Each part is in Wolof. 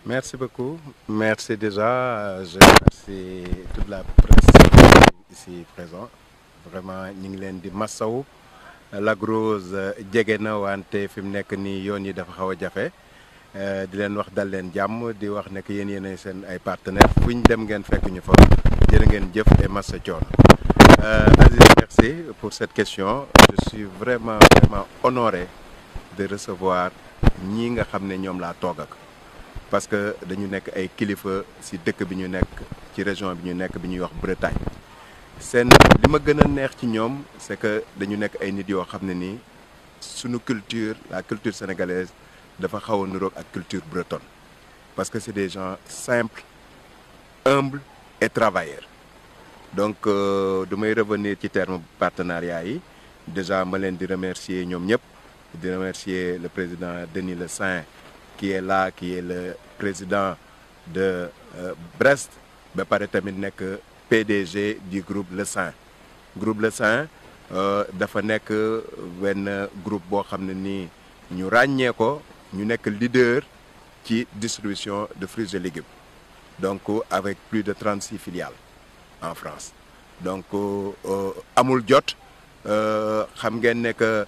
Merci beaucoup. Merci déjà. Je remercie toute la presse ici présente. Vraiment ñu ngi leen di massaw Lac Rose jege na wante fi mu nekk nii yoon yi dafa xaw a jafe di leen wax dal leen jàmm di wax ne que yéen yéenay seen ay partenaires fu ñu dem ngeen fekk ñu fa jërë ngeen jëf et massa coono. Aziz merci pour cette question je suis vraiment vraiment honoré de recevoir ñii nga xam ne ñoom laa toog ak parce que dañu nekk ay kilifa ci dëkk bi ñu nekk ci région bi ñu nekk bi ñuy wax Bretagne seen li ma gën a neex ci ñoom c'est que dañu nekk ay nit yoo xam ne nii suñu culture la culture sénégalaise dafa xaw a niroog ak culture bretonne parce que c'est des gens simples humbles et travailleurs donc du may revenir ci terme partenariat yi déjà ma leen di remercier ñoom ñëpp di remercier le président Denis Le Saint qui est là qui est le président de Brest ba pare tamit nekk PDG du groupe Le Saint groupe Le Saint dafa nekk benn groupe boo xam ne nii ñu ràññee ko ñu nekk leader ci distribution de fruits et légumes donc avec plus de 36 filiales en France donc amul jot xam ngeen ne que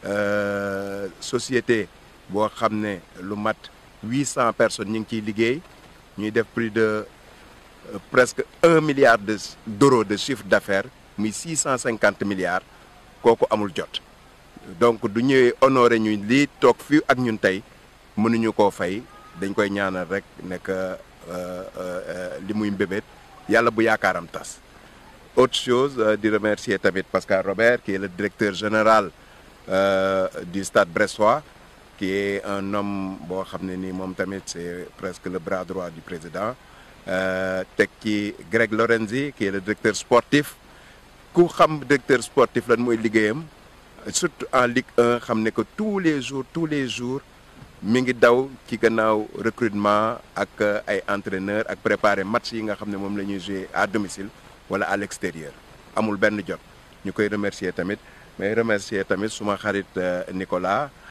société boo xam ne lu mat 800 personnes ñu ngi ciy liggéey ñuy def plus de presque un milliard de d'euros de chiffre d'affaires muy 650 milliards kooku amul jot donc du ñëwee honoré ñu lii toog fii ak ñun tey mënuñu koo fay dañ koy ñaanal rek nekk li muy mbébét yàlla bu yaakaaram tas autre chose di remercier tamit Pascal Robert qui est le directeur général du stade brestois qui est un homme boo xam ne nii moom tamit c'est presque le bras droit du président teg ci Greg Lorenzi qui est le directeur sportif ku xam directeur sportif lan mooy liggéeyam surtout en Ligue 1 xam ne que tous les jours tous les jours mi ngi daw ci gannaaw recrutement ak ay entraîneurs ak préparer match yi nga xam ne moom la ñuy jouer à domicile wala à l'extérieur amul benn jot ñu koy remercier tamit mais remercier tamit suma xarit Nicolas